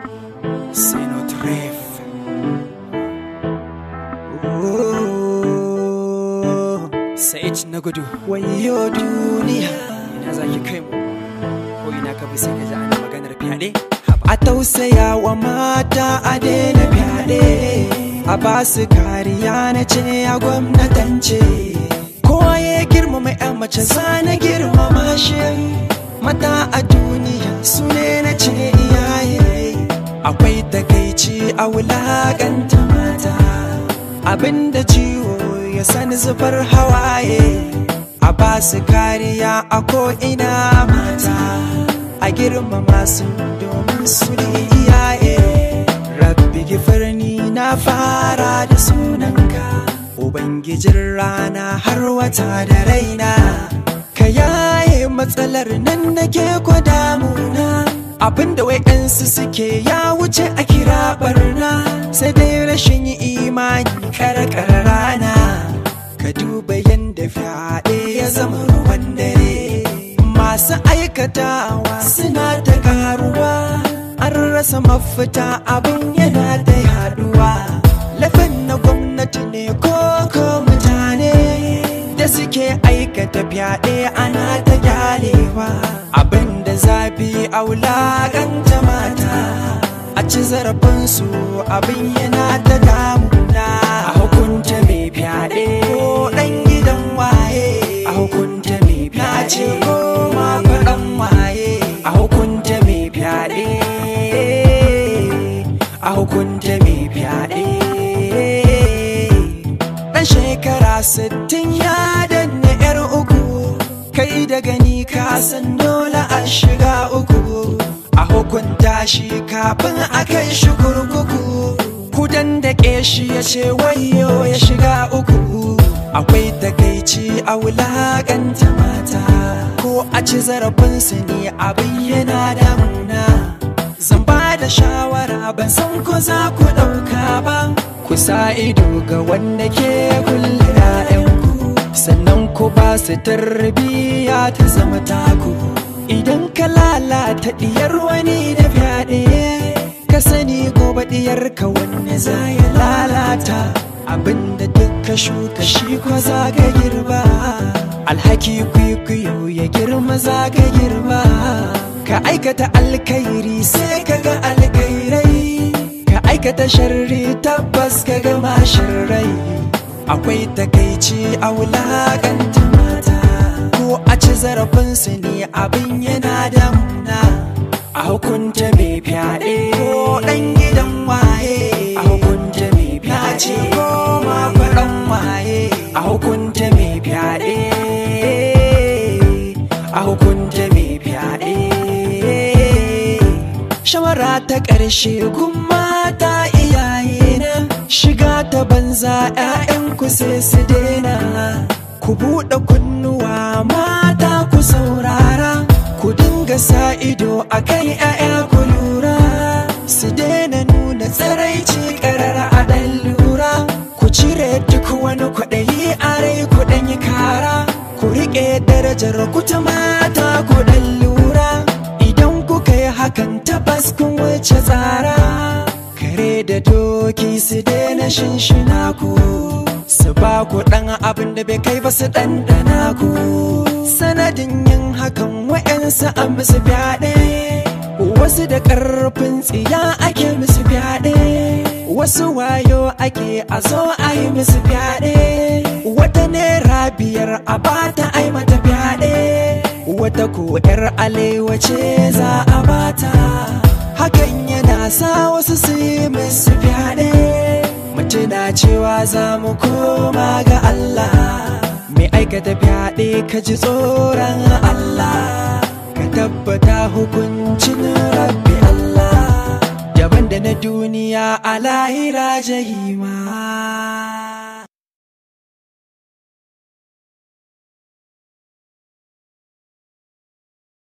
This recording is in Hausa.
C'est notre rêve. Sa'id na gudu. Wayo duniya. Ina za ki kai mu? Ko ina ka bi sai ka ji ana maganar fyaɗe? A tausaya wa mata a daina fyaɗe. A ba su kariya na ce a gwamnatance. Kowa ya girmama 'yan mace na girmama shi. Mata a duniya su ne na ce iyaye. Akwai takaici a wulaƙanta mata. Abinda ciwo ya sani zubar hawaye. A ba su kariya a ko'ina mata. A girmama su domin su ne iyaye. Rabbi gifirni na fara da sunanka. Ubangijin rana har wata da raina. Ka yaye matsalar nan nake ko damuna. Abinda wai su suke ya wuce a kira barna sai dai rashin imani karkar rana. Ka duba yanda fyaɗe ya zama ruwan dare. Masu aikatawa suna ta karuwa. An rasa mafita abin yana ta yaduwa. Lafin na gwamnati ne ko ko mutane da suke aikata fyaɗe ana ta gyalewa. Abin da zafi a wulaƙanta mata. A ci zarafinsu abin yana ta damuna. A hukunta mai fyaɗe ko ɗan gidan waye. A hukunta mai fyaɗe ko ma faɗan waye. A hukunta mai fyaɗe. A hukunta mai fyaɗe. Ɗan shekara sittin ya danne 'yar uku. Kai da gani ka san dole a shiga uku. A hukunta shi kafin a kai shi kurkuku. Kudan da shi ya ce wayo ya shiga uku. Akwai takaici a wulaƙanta mata. Ko a ci zarafinsu ne abin yana damuna. Zan ba da shawara ban san ko za ku ɗauka ba. Ku sa ido ga wanda ke kulle 'ya'yanku. Sannan ku ba su tarbiyya ta zama taku. Idan ka lalata diyar wani da fyaɗe ka sani gobe diyar ka wanne za ya lalata abinda duk ka shuka shi ko za ka girba alhaki kwikwiyo ya girma za ka girba ka aikata alkairi sai ka ga alkairai ka aikata sharri tabbas ka ga masharrai akwai takaici a wulaƙanta mata ko a ci zarafinsu ne abin yana damuna a hukunta mai fyaɗe ko ɗan gidan waye a hukunta mai fyaɗe ko ma faɗan waye a hukunta mai fyaɗe a hukunta mai fyaɗe shawara ta ƙarshe gun mata iyaye na shiga ta banza 'ya'yanku sai su daina ku buɗe kunnuwa mata ku saurara ku dinga sa ido a kan 'ya'ya ku lura su daina nuna tsaraici ƙarar a ɗan lura ku cire duk wani kwaɗayi a rai ku ɗan yi kara ku riƙe darajar ku ta mata ku ɗan lura idan kuka yi hakan tabbas kun wuce tsara kare da doki su daina shinshina ku su ba ku ɗan abin da bai kai ba su ɗanɗana ku sanadin yin hakan wa'yansu a musu fyaɗe wasu da ƙarfin tsiya ake musu fyaɗe wasu wayo ake a zo a yi musu fyaɗe wata naira biyar a bata ai mata fyaɗe wata ko 'yar alewa ce za a bata hakan yana sa wasu su yi musu fyaɗe mutuna cewa za mu koma ga Allah mai aikata fyaɗe ka ji tsoron Allah ka tabbata hukuncin rabbi Allah daban da na duniya a lahira jahima